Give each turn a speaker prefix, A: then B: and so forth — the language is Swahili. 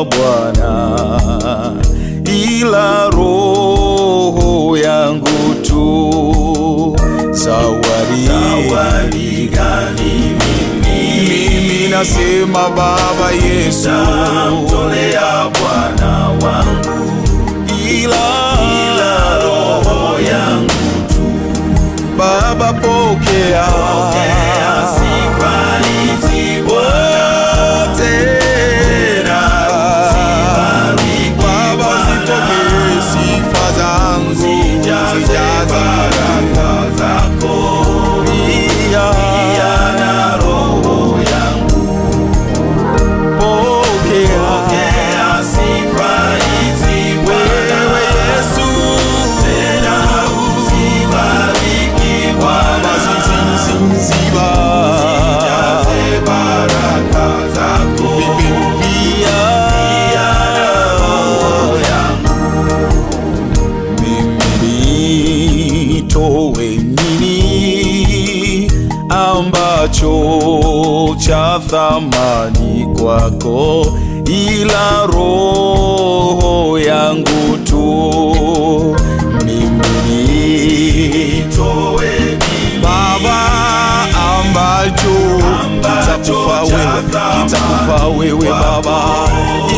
A: Bwana, ila roho yangu tu. Zawadi,
B: zawadi gani mimi
A: mimi nasema Baba Yesu,
B: namtolea Bwana wangu
A: ila,
B: ila roho yangu
A: Baba pokea,
B: pokea sifa hizi Bwana
A: wote
B: uzibariki
A: Baba zipokee sifa zangu,
B: zijaze
A: zijaze
B: baraka zako
A: pia,
B: pia na roho yangu
A: pokea
B: pokea sifa hizi Bwana
A: wewe Yesu,
B: tena uzibariki
A: Baba
B: Bwana
A: ziziziba
B: zijaze baraka zako
A: pia
B: pia na roho yangu
A: mimi nitoe nini ambacho cha thamani kwako, ila roho yangu tu. Mimi
B: Toe mimi
A: Baba ambacho
B: Ambacho
A: kitakufa
B: cha
A: wewe,
B: thamani
A: kitakufa wewe Baba,